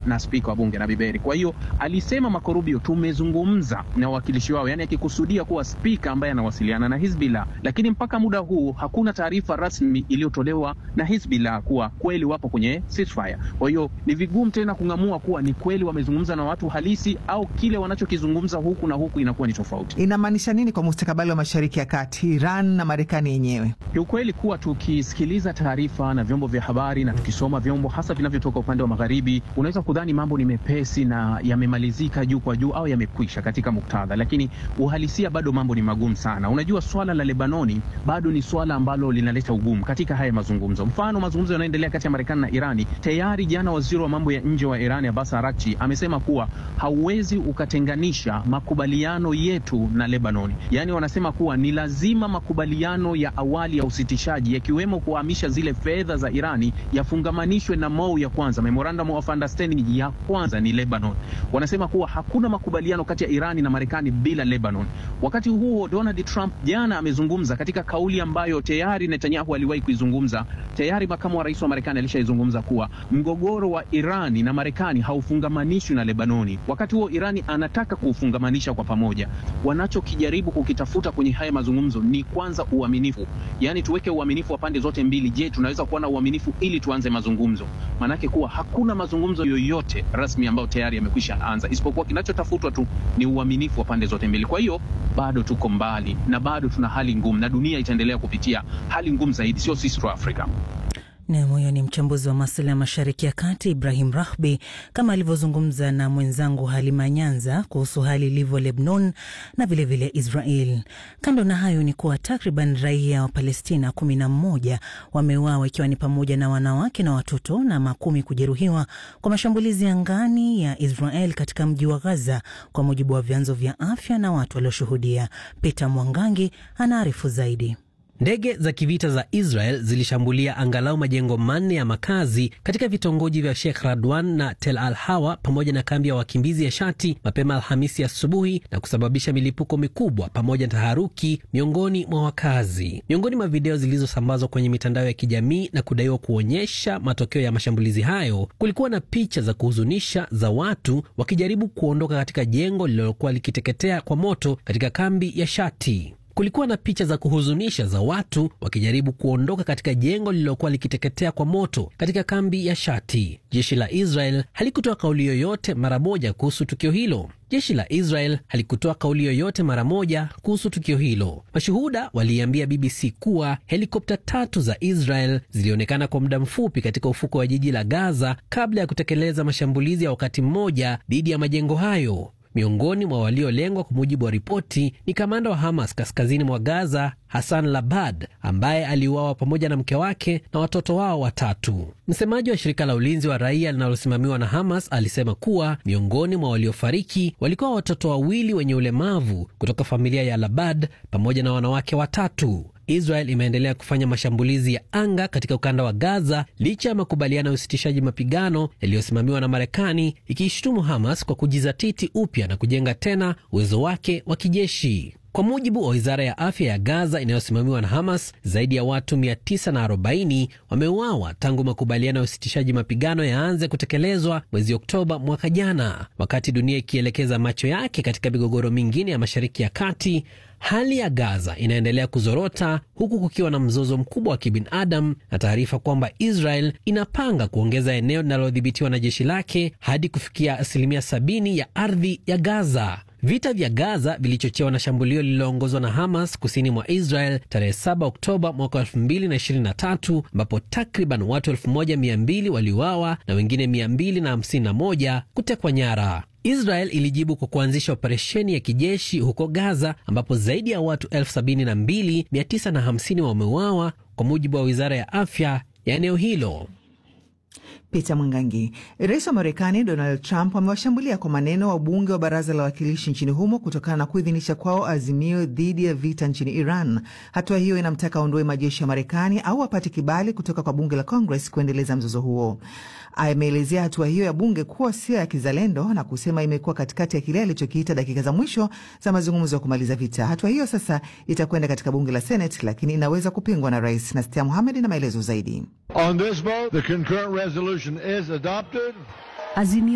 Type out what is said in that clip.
na spika wa bunge Nabi Berri. Kwa hiyo alisema Marco Rubio, tumezungumza na wawakilishi wao, yani akikusudia kuwa spika ambaye anawasiliana na Hizbullah, lakini mpaka muda huu hakuna taarifa rasmi iliyotolewa na Hizbullah kuwa kweli wapo kwenye ceasefire. Kwa hiyo ni vigumu tena kung'amua kuwa ni kweli wamezungumza na watu halisi au kile wanachokizungumza huku na huku inakuwa ni tofauti. Inamaanisha nini kwa mustakabali wa Mashariki ya Kati, Iran na Marekani yenyewe? Kiukweli kuwa tukisikiliza taarifa na vyombo vya habari na tukisoma vyombo hasa vinavyotoka upande wa magharibi, unaweza kudhani mambo ni mepesi na yamemalizika juu kwa juu au yamekwisha katika muktadha, lakini uhalisia bado mambo ni magumu sana. Unajua, swala la Lebanoni bado ni swala ambalo linaleta ugumu katika haya mazungumzo. Mfano, mazungumzo yanayoendelea kati ya Marekani na Irani, tayari jana waziri wa mambo ya nje wa Irani Abbas Araghchi amesema kuwa hauwezi ukatenganisha makubaliano yetu na Lebanoni. Yaani wanasema kuwa ni lazima makubaliano ya awali ya usitishaji yakiwemo kuhamisha zile fedha za Irani yafungamanishwe na MOU ya kwanza, Memorandum of Understanding ya kwanza ni Lebanon. Wanasema kuwa hakuna makubaliano kati ya Irani na Marekani bila Lebanon. Wakati huo Donald Trump jana amezungumza katika kauli ambayo tayari Netanyahu aliwahi kuizungumza. Tayari makamu wa rais wa Marekani alishaizungumza kuwa mgogoro wa Irani na Marekani haufungamanishwi na Lebanoni. Wakati huo Irani anataka kuufungamanisha kwa pamoja. Wanachokijaribu kukitafuta kwenye haya mazungumzo ni kwanza uaminifu, yaani tuweke uaminifu wa pande zote mbili. Je, tunaweza kuwa na uaminifu ili tuanze mazungumzo? Maanake kuwa hakuna mazungumzo yoyote rasmi ambayo tayari yamekwisha anza, isipokuwa kinachotafutwa tu ni uaminifu wa pande zote mbili. Kwa hiyo bado tuko mbali na bado tuna hali ngumu, na dunia itaendelea kupitia hali ngumu zaidi, sio sisi tu Afrika. Nam, huyo ni mchambuzi wa masuala ya Mashariki ya Kati Ibrahim Rahbi, kama alivyozungumza na mwenzangu Halima Nyanza kuhusu hali ilivyo Lebanon na vilevile vile Israel. Kando na hayo ni kuwa takriban raia wa Palestina kumi na mmoja wameuawa ikiwa ni pamoja na wanawake na watoto na makumi kujeruhiwa kwa mashambulizi ya angani ya Israel katika mji wa Gaza, kwa mujibu wa vyanzo vya afya na watu walioshuhudia. Peter Mwangangi anaarifu zaidi. Ndege za kivita za Israel zilishambulia angalau majengo manne ya makazi katika vitongoji vya Sheikh Radwan na Tel Al Hawa pamoja na kambi ya wakimbizi ya Shati mapema Alhamisi asubuhi na kusababisha milipuko mikubwa pamoja na taharuki miongoni mwa wakazi. Miongoni mwa video zilizosambazwa kwenye mitandao ya kijamii na kudaiwa kuonyesha matokeo ya mashambulizi hayo, kulikuwa na picha za kuhuzunisha za watu wakijaribu kuondoka katika jengo lililokuwa likiteketea kwa moto katika kambi ya Shati. Kulikuwa na picha za kuhuzunisha za watu wakijaribu kuondoka katika jengo lililokuwa likiteketea kwa moto katika kambi ya Shati. Jeshi la Israel halikutoa kauli yoyote mara moja kuhusu tukio hilo. Jeshi la Israel halikutoa kauli yoyote mara moja kuhusu tukio hilo. Mashuhuda waliambia BBC kuwa helikopta tatu za Israel zilionekana kwa muda mfupi katika ufuko wa jiji la Gaza kabla ya kutekeleza mashambulizi ya wakati mmoja dhidi ya majengo hayo. Miongoni mwa waliolengwa kwa mujibu wa ripoti ni kamanda wa Hamas kaskazini mwa Gaza, Hassan Labad, ambaye aliuawa pamoja na mke wake na watoto wao watatu. Msemaji wa shirika la ulinzi wa raia linalosimamiwa na Hamas alisema kuwa miongoni mwa waliofariki walikuwa watoto wawili wenye ulemavu kutoka familia ya Labad pamoja na wanawake watatu. Israel imeendelea kufanya mashambulizi ya anga katika ukanda wa Gaza licha ya makubaliano ya usitishaji mapigano yaliyosimamiwa na Marekani, ikiishutumu Hamas kwa kujizatiti upya na kujenga tena uwezo wake wa kijeshi. Kwa mujibu wa wizara ya afya ya Gaza inayosimamiwa na Hamas, zaidi ya watu 940 wameuawa tangu makubaliano ya usitishaji mapigano yaanze kutekelezwa mwezi Oktoba mwaka jana. Wakati dunia ikielekeza macho yake katika migogoro mingine ya Mashariki ya Kati, hali ya Gaza inaendelea kuzorota huku kukiwa na mzozo mkubwa wa kibinadamu na taarifa kwamba Israel inapanga kuongeza eneo linalodhibitiwa na jeshi lake hadi kufikia asilimia sabini ya ardhi ya Gaza. Vita vya Gaza vilichochewa na shambulio lililoongozwa na Hamas kusini mwa Israel tarehe 7 Oktoba mwaka 2023 ambapo takriban watu 1200 waliuawa na wengine 251 kutekwa nyara. Israel ilijibu kwa kuanzisha operesheni ya kijeshi huko Gaza ambapo zaidi ya watu 72950 wameuawa kwa mujibu wa wizara ya afya ya eneo hilo. Peter Mwangangi. Rais wa Marekani Donald Trump amewashambulia kwa maneno wabunge wa baraza la wawakilishi nchini humo kutokana na kuidhinisha kwao azimio dhidi ya vita nchini Iran. Hatua hiyo inamtaka aondoe majeshi ya Marekani au apate kibali kutoka kwa bunge la Congress kuendeleza mzozo huo. Ameelezea hatua hiyo ya bunge kuwa sio ya kizalendo na kusema imekuwa katikati ya kile alichokiita dakika za mwisho za mazungumzo ya kumaliza vita. Hatua hiyo sasa itakwenda katika bunge la Senate, lakini inaweza kupingwa na rais. Nastia Muhamed na maelezo zaidi. On this vote, the concurrent resolution is adopted. Azimio